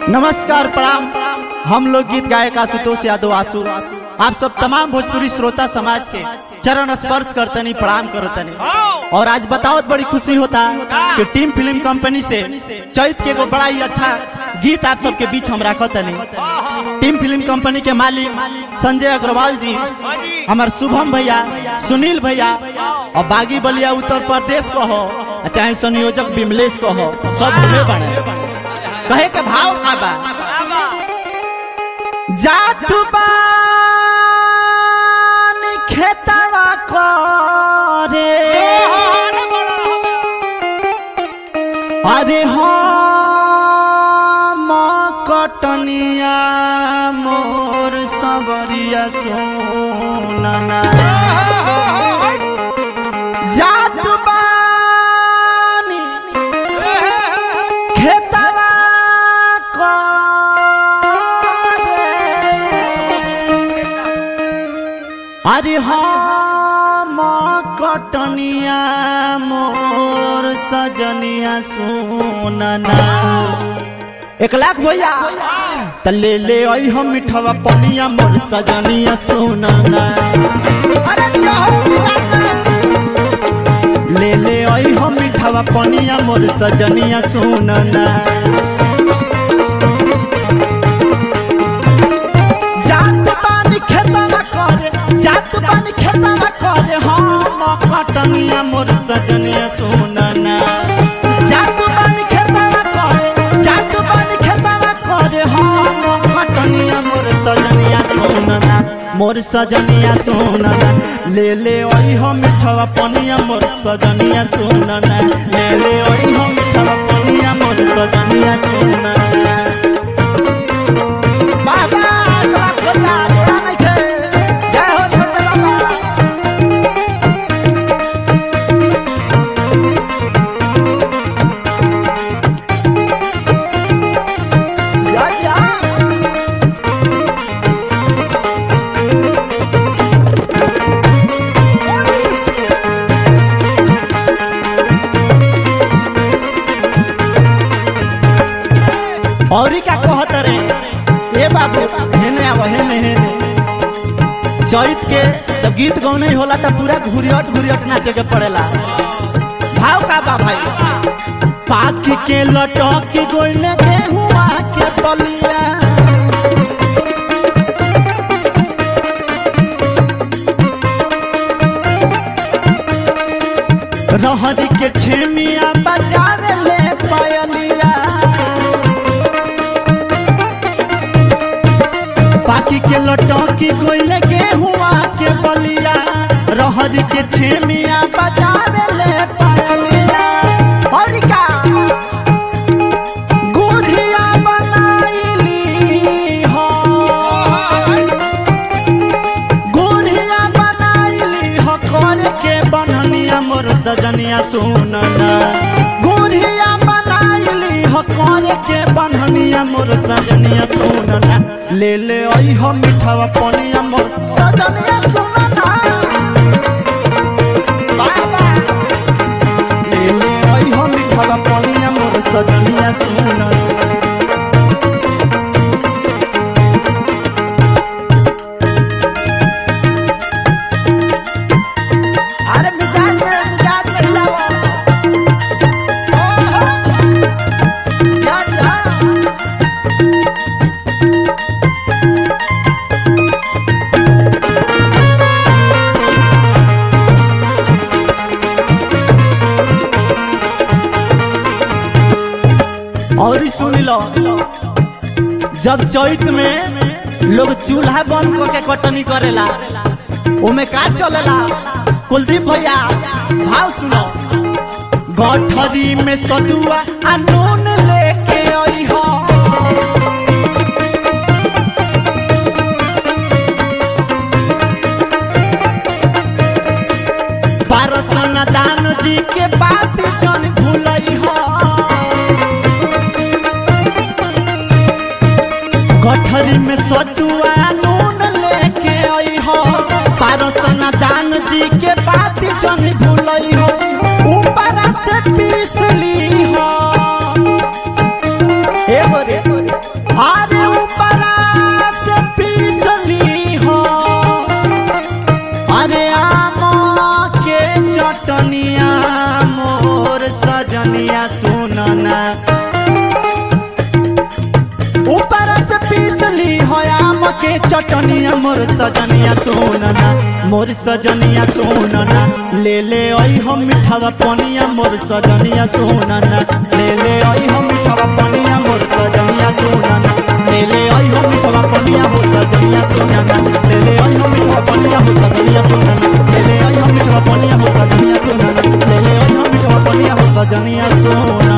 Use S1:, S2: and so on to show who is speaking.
S1: नमस्कार प्रणाम हम लोग गीत गायक आशुतोष यादव आशु आप सब तमाम भोजपुरी श्रोता समाज के चरण स्पर्श करतनी प्रणाम करतनी और आज बताओ बड़ी खुशी होता कि टीम फिल्म कंपनी से चैत के एगो बड़ा ही अच्छा गीत आप सबके बीच हम रखतनी टीम फिल्म कंपनी के मालिक संजय अग्रवाल जी हमार शुभम भैया सुनील भैया और बागी बलिया उत्तर प्रदेश को हो चाहे संयोजक विमलेश को हो सब हमें बने कहे के भाव का बा जात बान खेतवा करे अरे हम कटनिया मोर सबरिया सोनना जात बानी खेतवा करे अरे हम कटनिया मोर सजनिया सोनना एक लाख भैया त ले ले आई हम मिठवा पनिया मोर सजनिया सोनना अरे दिया हो बिगाड़ना। ले ले आई हम मिठवा पनिया मोर सजनिया सोनना जात पानी खेतवा करे जात पानी खेतवा करे हम कटनिया मोर सजनिया सोनना जात पानी खेतवा करे जात पानी खेतवा करे हम कटनिया मोर सजनिया सोनना मोर सजनिया सोनना ले ले ओई हम मिठवा पनिया मोर सजनिया सोनना ले ले ओई हम मिठवा पनिया मोर सजनिया सोनना बाबा जवान खोला जोड़ा नहीं थे जय हो छोटे बाबा जा जा औरी का कहत रे ए बाबू हेने आव हेने हेने चैत के जब गीत गौने होला त पूरा घुरियट घुरियट नाचे के पड़ेला भाव का बा भाई पाक के लटक गोइले गेहुआ के बलिया रहरी के छेमिया बजावे ले पायलिया पाकी के लटकी गोइले के हुआ के बलिया रहर के छेमिया बजावे ले पायलिया और का गुढ़िया बनाइली हो गुढ़िया बनाइली हो कर के बननिया मोर सजनिया सुनना गुढ़िया बनाइली हो कर के बननिया मोर सजनिया सुनना ले ले आई हो मिठावा पनिया मोर सजनिया सुनना बाबा ले ले आई हो मिठावा पनिया मोर सजनिया सुनना अरे मिजाज में मिजाज में हिलाओ ओहो जा जा और ई सुन लो जब चैत में लोग चूल्हा बंद करके कटनी करेला ओमे का चलेला कुलदीप भैया भाव सुनो गठरी में सदुआ आ नून लेके आई हो पारसन दान जी के बात जन भूलई हो गठरी में सतुआ नून लेके आई हो पारसन दान जी के बात जन भूलई हो ऊपर से पीस ली हो मोर सजनिया सुनना ऊपर से पीसली हो आम के चटनिया मोर सजनिया सोनना मोर सजनिया सोनना ले ले आई हम मिठावा पनिया मोर सजनिया सोनना ले ले आई हम मिठावा पनिया मोर सजनिया सोनना ले ले आई हम मिठावा पनिया मोर सजनिया सोनना ले ले आई हम मिठावा पनिया मोर सजनिया सोनना ले ले आई हम मिठावा पनिया मोर सजनिया सोनना ले ले आई हम मिठावा पनिया मोर सजनिया सोनना